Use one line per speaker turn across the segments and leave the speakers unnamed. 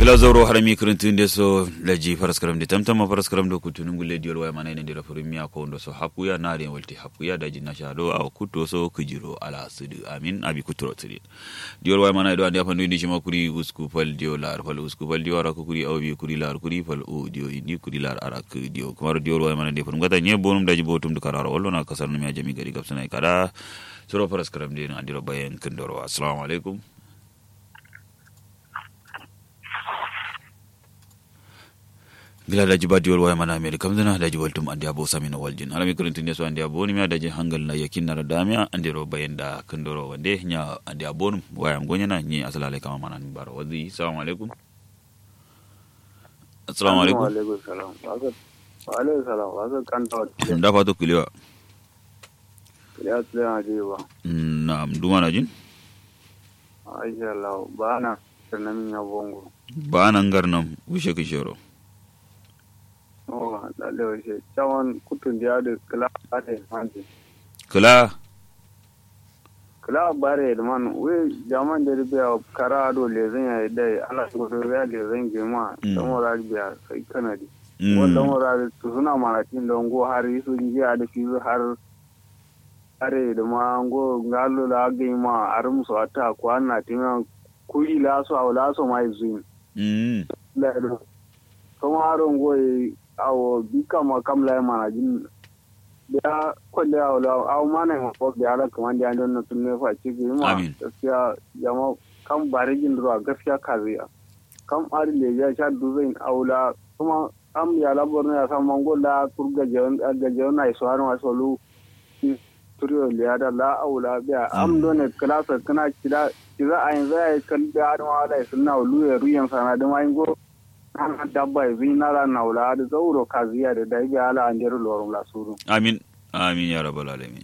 gila zoro harami kirintun de so laji paraskaram de tamtama paraskaram do kutunun gulle diol way mana ne dira furimia ko ndo so hapuya na re walti hapuya da jinna shado a kuto so kujiro ala sudu amin abi kuturo tiri diol way mana do andi afandu ni shima kuri usku fal diol lar fal usku fal diol ara kuri awbi kuri lar kuri fal o dio indi kuri lar ara ku dio kumar diol way mana de furum gata nye bonum daji botum du kararo ollo na kasar mi ajami gari gapsana kada soro paraskaram de na diro bayen kendoro assalamu alaikum gila daji badiwol waya mana meri kam dana daji waltum andi abo samina waljin alami kurintin ne so andi abo ni mi daji hangal na yakin na damia andi ro bayenda kandoro wande nya andi abo num waya ngonya na ni asalale kama mana ni baro wadi assalamu alaikum assalamu alaikum
wa alaikum salam wa alaikum salam wa alaikum kan tawa
da fato kuliwa
ya tsaya je ba
na duma na jin
aisha Allah ba na sannan ya bongo
ba nan garnam wishe kishoro
oh lalle wace cawan kutun da da kala bare man
kula
kala bare da man we jaman da biya kara do le zan ya dai ala ko do ya le zan ge ma dan wara biya sai kanadi wannan wara to suna maratin don go har su ji da fi har are da ma go ngalo la ge ma arum so ata ko anna tima kuri la so awla so mai zuin
mm
la do kuma haron goyi awo bika ma kam la mana jin da kwalle awo la awo mana ma ko da ala kaman da don na tunne fa ci gi ma
Amin.
gaskiya jama kam bare jin ruwa gaskiya kaziya kam ari le ya sha duzain aula kuma am ya labor na sa mango la kurga jeon ga jeon na so har ma so lu turiyo le ya da la aula biya am do ne klasa kana kida kida ayin zai kan da ma da sunna lu ya ruyan sana da mai go ana dabba e vinara nawla da zauro kaziya da dai ga ala nder lorum la suru
amin amin ya rabbal alamin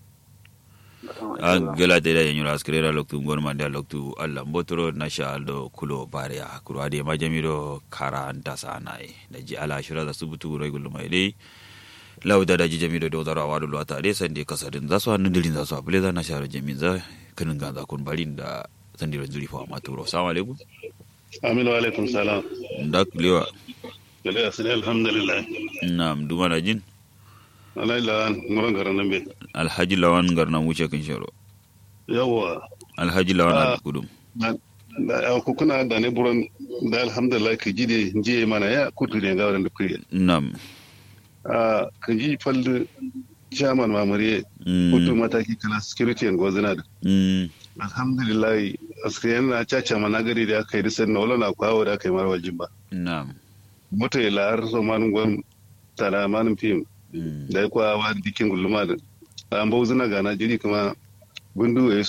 a gela te da yanyura askrera loktu ngon mande loktu allah mbotoro na sha aldo kulo baria kuro ade majamiro kara anta sanai da ji ala shira da subutu regulu mai dai lauda da ji jamido do zara wadu lo ata de sande kasadin za su hannun dirin za su abule za na shara jamin za kanin ganza kun barin da sandiro zuri fa maturo assalamu alaikum
Aminu alaikum salam.
da kulewa
Gale asiri alhamdulillah.
na'am duma na jin
Alai la nguran garan nan be.
alhaji lawan garna wuce kan sharo
Yawa.
alhaji lawan
Ah.
al kudum
Da da- ku kuna da ne buran da alhamdulillah ka ji de je mana ya kutu ne ga wannan kuye.
na'am
Ah ka ji fallu chairman mamuriye kutu
mm
mataki kala security and gozina da.
mm
Alhamdulillah askiyan na caca mana gari da aka yi risan na wala na kwawo da aka yi marwal jimba.
na'am
Mota ya la'ar so man gwan tara manin fim
mm
da ya kwa wa dikin gulma da. An bau zina gana jiri kuma gundu ya